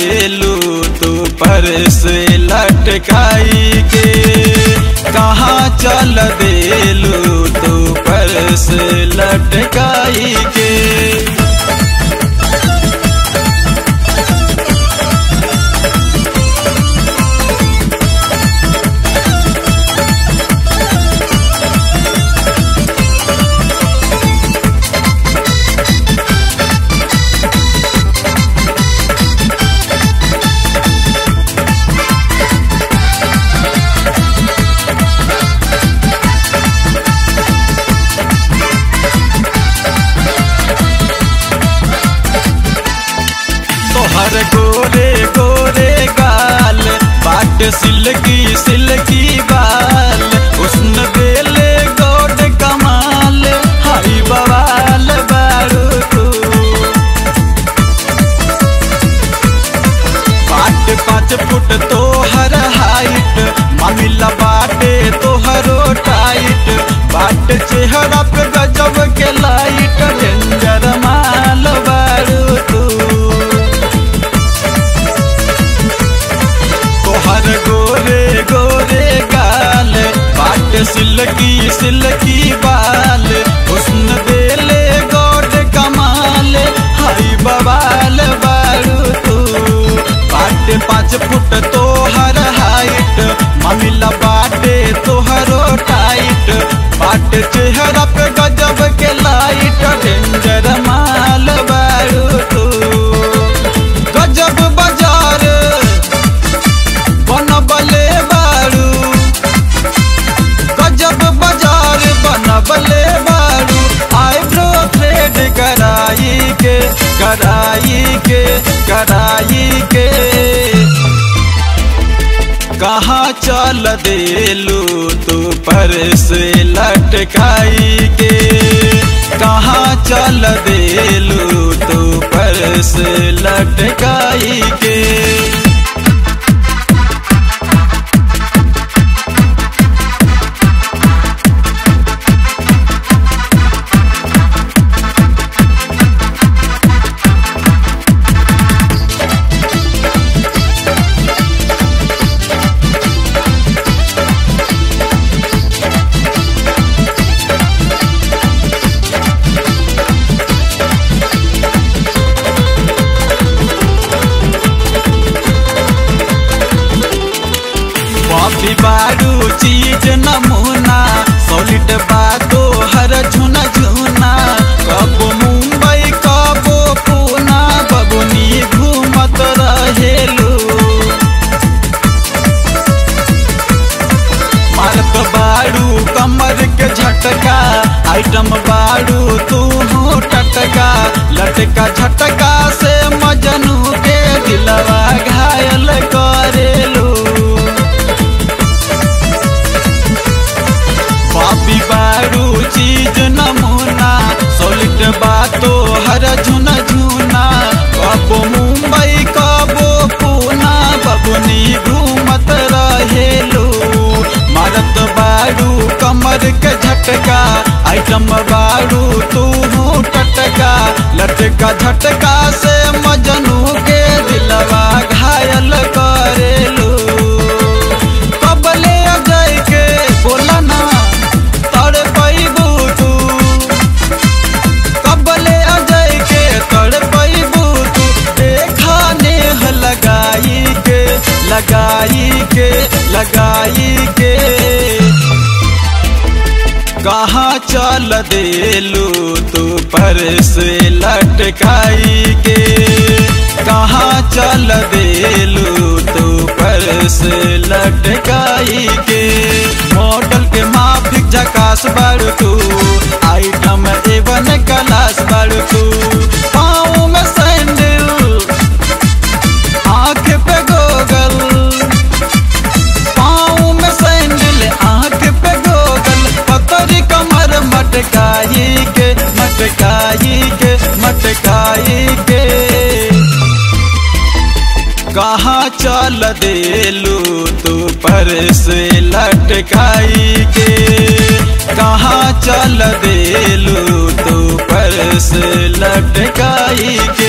देलू तू पर से लटकाई के कहाँ चल देलू तू पर से लटकाई के तोहर गोरे गोरे गाल बाट सिल्की सिल्की बाल उष्ण बेले गोड कमाल हाई बवाल बारू तू बाट पाँच फुट तोहर हाइट मामिला बाटे तोहरो टाइट बाट चेहरा पे गजब के लाइट डेंजर माल बारू तू तोहर गोरे गोरे गाल बाट सिल्की सिल्की बाल हुस्न बेले गोड कमाल हाई बवाल बारू तू बाट पाँच फुट तोहर हाइट मामिला बाटे तोहरो टाइट बाट चेहरा पे गजब के लाइट डेंजर माल बारू तू गजब बाजार बनबले बारू गजब बाजार बनबले बारू आईब्रो थ्रेड कराई के कराई के कराई के कहाँ चल देलू तू पर से लटकाई के कहाँ चल देलू तू पर से लटकाई के कॉफी बारू चीज नमूना सॉलिड बातो हर झुना झुना कबो मुंबई कबो पूना बबुनी घूमत रहेलू मारत बारू कमर के झटका आइटम बारू तू हो टटका लटका झटका से मजनू के दिलवा घायल करेलू पापी बारू चीज नमूना सॉलिड बातो हर झुना झुना कबो मुंबई कबो पूना बबुनी घूमत रहेलू मारत बारू कमर के झटका आइटम बारू तू हूँ टटका लटका झटका से मजनू के दिलवा घायल करेलू कबले अजय के बोला ना तड़ पैबू तू कबले अजय के तड़ पैबू तू देखा नेह लगाई के लगाई के लगाई के कहाँ चल देलू तू पर से लटकाई के कहाँ चल देलू तू पर से लटकाई के मॉडल के माफिक झकास बड़ तू आइटम एवन क्लास बड़ तू पाँव में सैंडल आँख पे गोगल पाँव में सैंडल आँख पे गोगल पतरी कमर मटकाई के मटकाई के मटकाई के कहाँ चल देलू तू पर से लटकाई के कहाँ चल देलू तू पर से लटकाई के